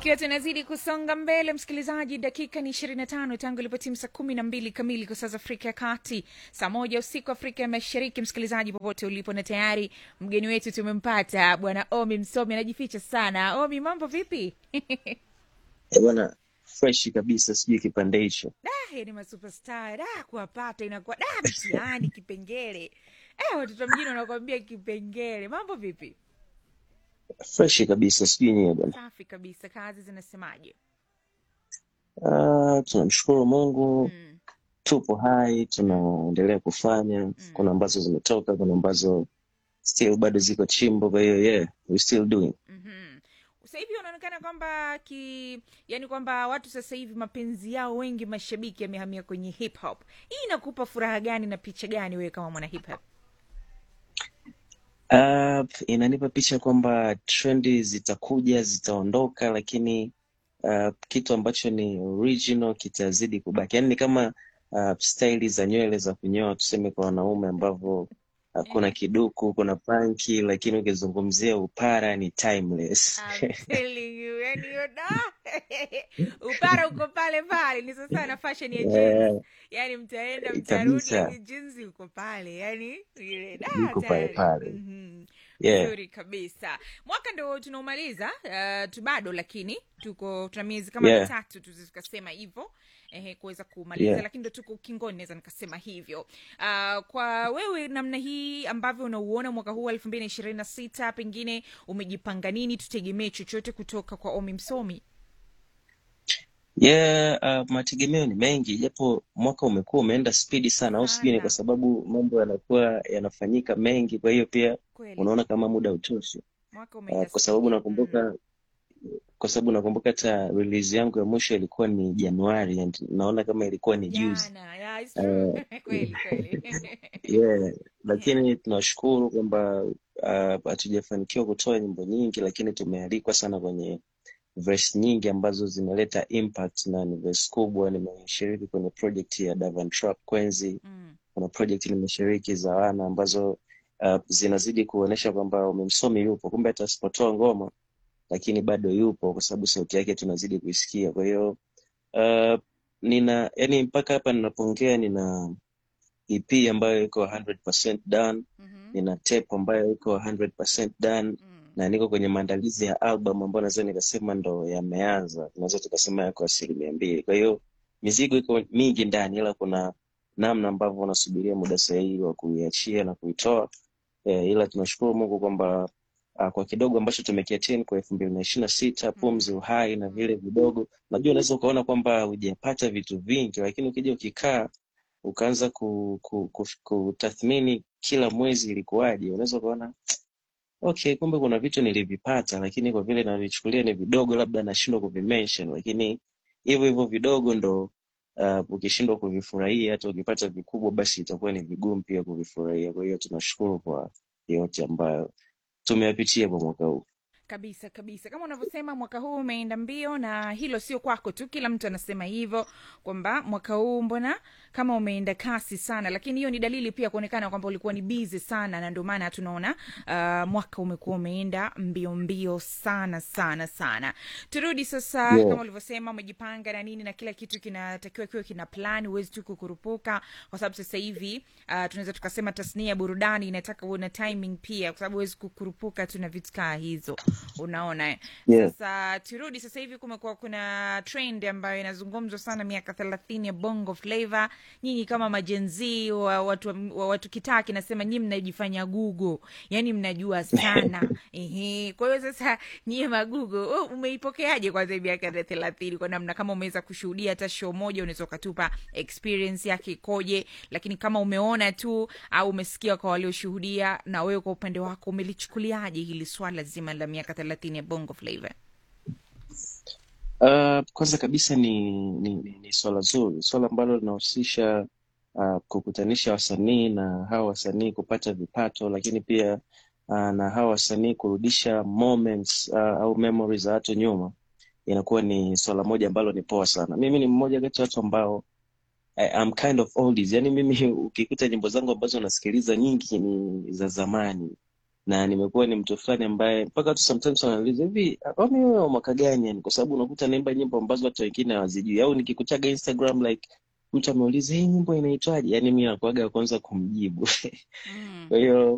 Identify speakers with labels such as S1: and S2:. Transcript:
S1: ikiwa tunazidi kusonga mbele msikilizaji dakika ni ishirini na tano tangu ilipotimu saa kumi na mbili kamili kwa saa za afrika ya kati saa moja usiku afrika ya mashariki msikilizaji popote ulipo na tayari mgeni wetu tumempata bwana omi msomi anajificha sana omi mambo vipi
S2: Eh, bwana fresh kabisa sijui kipande hicho
S1: da yani masuperstar da kuwapata inakuwa da mtihani kipengele eh, watoto mjini wanakwambia kipengele mambo vipi
S2: fresh kabisa sijui nyewe bwana
S1: safi kabisa kazi zinasemaje
S2: Ah, tunamshukuru mungu
S1: mm.
S2: tupo hai tunaendelea kufanya kuna ambazo zimetoka kuna ambazo still bado ziko chimbo kwa hiyo yeah we still doing
S1: mm-hmm. sasa hivi unaonekana kwamba ki yani kwamba watu sasa hivi mapenzi yao wengi mashabiki yamehamia kwenye hip hop hii inakupa furaha gani na picha gani wewe kama mwana hip hop
S2: Uh, inanipa picha kwamba trendi zitakuja zitaondoka lakini uh, kitu ambacho ni original kitazidi kubaki yaani ni kama uh, staili za nywele za kunyoa tuseme kwa wanaume ambavyo uh, kuna kiduku kuna panki lakini ukizungumzia upara ni timeless
S1: I'm telling you, yani hiyo da upara uko pale pale ni sasa na fashion ya jeans
S2: yeah,
S1: yani mtaenda mtarudi
S2: kabisa
S1: yani jeans uko pale yani ile da
S2: iko pale
S1: tayari
S2: pale
S1: mm-hmm.
S2: yeah
S1: vizuri kabisa mwaka ndo tunaumaliza uh, tu bado lakini tuko tuna miezi kama
S2: yeah
S1: mitatu tu tukasema hivyo ehe kuweza kumaliza
S2: yeah
S1: lakini ndo tuko ukingoni naweza nikasema hivyo uh, kwa wewe namna hii ambavyo unauona mwaka huu elfu mbili na ishirini na sita pengine umejipanga nini tutegemee chochote kutoka kwa omi msomi
S2: Yeah, uh, mategemeo ni mengi japo mwaka umekuwa umeenda spidi sana, au sijui ni kwa
S1: sana
S2: sababu mambo yanakuwa yanafanyika mengi, kwa hiyo pia
S1: kweli
S2: unaona kama muda utoshi.
S1: mwaka
S2: Uh,
S1: umeenda
S2: kwa sababu
S1: spidi mm.
S2: nakumbuka kwa sababu nakumbuka hata release yangu ya mwisho ilikuwa ni Januari and naona kama ilikuwa ni juzi.
S1: jana yeah, it's true.
S2: Uh,
S1: kweli kweli
S2: yeah,
S1: yeah.
S2: lakini tunashukuru kwamba uh, hatujafanikiwa kutoa nyimbo nyingi, lakini tumealikwa sana kwenye verse nyingi ambazo zimeleta impact na ni verse kubwa. Nimeshiriki kwenye project ya Davan Trap Kwenzi,
S1: mm.
S2: kuna project nimeshiriki za wana ambazo uh, zinazidi kuonyesha kwamba umemsomi yupo, kumbe hata asipotoa ngoma lakini bado yupo, kwa sababu sauti yake tunazidi kuisikia. Kwa hiyo uh, nina yani, mpaka hapa ninapoongea nina EP ambayo iko 100% done,
S1: mm-hmm.
S2: nina tape ambayo iko 100% done
S1: mm.
S2: na niko kwenye maandalizi ya album ambayo naweza nikasema ndo yameanza, tunaweza tukasema yako asilimia mbili. Kwa hiyo mizigo iko mingi ndani, ila kuna namna ambavyo unasubiria muda sahihi wa kuiachia na kuitoa eh, ila tunashukuru Mungu kwamba uh, kwa kidogo ambacho tumekiatin kwa elfu mbili na ishirini na sita pumzi, uhai na vile vidogo, najua unaweza ukaona kwamba hujapata vitu vingi, lakini ukija ukikaa ukaanza ku, ku, ku, kutathmini kila mwezi ilikuwaje, unaweza ukaona okay, kumbe kuna vitu nilivipata, lakini kwa vile navichukulia ni vidogo, labda nashindwa kuvimention, lakini hivyo hivyo vidogo ndo uh, ukishindwa kuvifurahia, hata ukipata vikubwa, basi itakuwa ni vigumu pia kuvifurahia. Kwa hiyo tunashukuru kwa yote ambayo tumeyapitia kwa mwaka huu.
S1: kabisa kabisa kama unavyosema mwaka huu umeenda mbio na hilo sio kwako tu kila mtu anasema hivyo kwamba mwaka huu mbona kama umeenda kasi sana lakini hiyo ni dalili pia kuonekana kwamba ulikuwa ni bizi sana na ndio maana tunaona uh, mwaka umekuwa umeenda mbio mbio sana sana sana turudi sasa
S2: Yeah.
S1: kama ulivyosema umejipanga na nini na kila kitu kinatakiwa kiwe kina plan huwezi tu kukurupuka kwa sababu sasa hivi uh, tunaweza tukasema tasnia ya burudani inataka uwe na timing pia kwa sababu huwezi kukurupuka tu na vitu kaa hizo unaona eh?
S2: Yeah.
S1: sasa turudi sasa hivi kumekuwa kuna trend ambayo inazungumzwa sana miaka thelathini ya bongo flava nyinyi kama majenzii wa watu, wa watu kitaa kinasema nyii mnajifanya gugo yani mnajua sana Ehe. kwa hiyo sasa nyie magugo oh, umeipokeaje kwanza hii miaka ya thelathini kwa namna kama umeweza kushuhudia hata show moja unaweza ukatupa experience yake ikoje lakini kama umeona tu au umesikia kwa walioshuhudia na wewe kwa upande wako umelichukuliaje hili swala zima la miaka thelathini ya bongo flava
S2: Uh, kwanza kabisa ni, ni, ni, ni swala zuri, swala ambalo linahusisha uh, kukutanisha wasanii na hawa wasanii kupata vipato, lakini pia uh, na hawa wasanii kurudisha moments uh, au memories za watu nyuma, inakuwa ni swala moja ambalo ni poa sana. Mimi ni mmoja kati ya watu ambao I, I'm kind of oldies. Yani mimi ukikuta nyimbo zangu ambazo nasikiliza nyingi ni za zamani na nimekuwa ni mtu fulani ambaye mpaka tu sometimes wanauliza hivi kwani wewe wa mwaka gani yani kwa sababu unakuta naimba nyimbo ambazo watu wengine hawazijui au nikikutaga instagram like mtu ameuliza hii nyimbo inaitwaje yani mi nakuaga wa kwanza kumjibu
S1: Mm.
S2: kwa hiyo